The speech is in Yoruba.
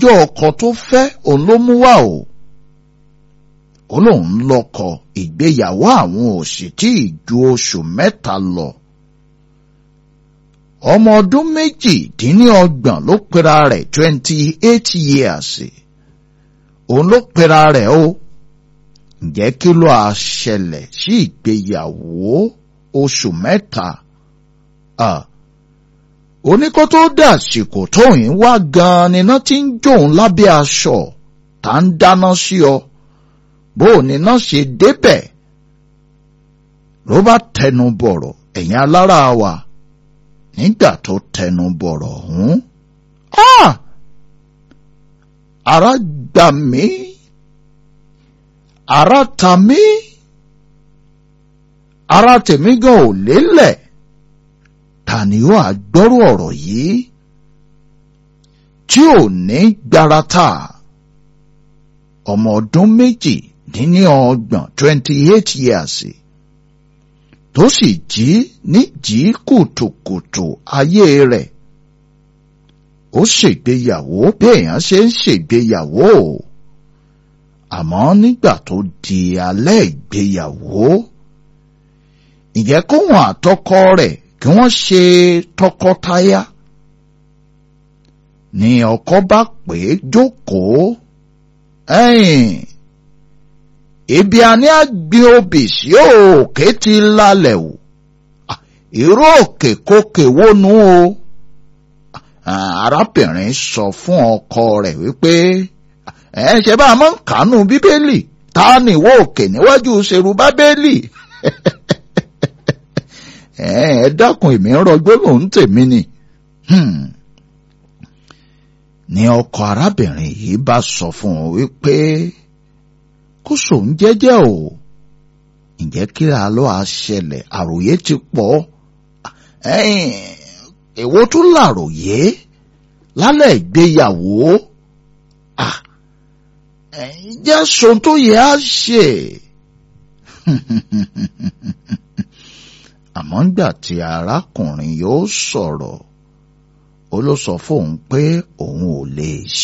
ẹjọ́ ọkọ tó fẹ́ òun ló mú wá o ó lóun lọ́kọ ìgbéyàwó àwọn ò sì tí ì ju oṣù mẹ́ta lọ ọmọ ọdún méjìdínlọ́gbọ̀n ló pera rẹ̀ twenty eight years òun ló pera rẹ̀ o ǹjẹ́ kí ló á ṣẹlẹ̀ sí ìgbéyàwó oṣù mẹ́ta oníkó tó dàsìkò tóyìn wá gan-an níná tí ń jóun lábẹ́ aṣọ tá ń dáná sí ọ bó níná ṣe débẹ̀ ló bá tẹnu bọ̀rọ̀ ẹ̀yin alára wa nígbà tó tẹnu bọ̀rọ̀ ọ̀hún ara gbà mí ara ta mí ara tèmi gan ò lélẹ̀ ta ni ó àgbọ́rò ọ̀rọ̀ yìí tí ò ní gbarata ọmọ ọdún méjì dín ní ọgbọ̀n twenty eight years tó sì jí níjí kùtùkùtù ayé rẹ̀ ó ṣègbéyàwó bí èèyàn ṣe ń ṣègbéyàwó àmọ́ nígbà tó di alẹ́ ìgbéyàwó ìjẹ́ kóhun àtọkọ rẹ̀ kí wọ́n ṣe tọkọtaya ni ọkọ bá pè é jókòó ẹ̀yìn ibi àní àgbẹ̀ obì sí òkè ti lálẹ́ o irú òkè kókè wónú o arábìnrin sọ fún ọkọ rẹ̀ wípé ẹ ṣe bá a máa ń kánú bíbélì ta ni ìwọ òkè níwájú ṣerú bábélì ẹ dákun èmi ń rọgbó lòún tèmi ni ni ọkọ arábìnrin yìí bá sọ fún un wípé kó sòun jẹ́jẹ́ o ǹjẹ́ kí a lọ àṣẹlẹ̀ àròyé ti pọ̀ èwo tún làròyé lálẹ́ ìgbéyàwó jẹ́ sòun tó yẹ á ṣe àmọ́ ńgbà tí arákùnrin yóò sọ̀rọ̀ ó ló sọ fóun pé òun ò lè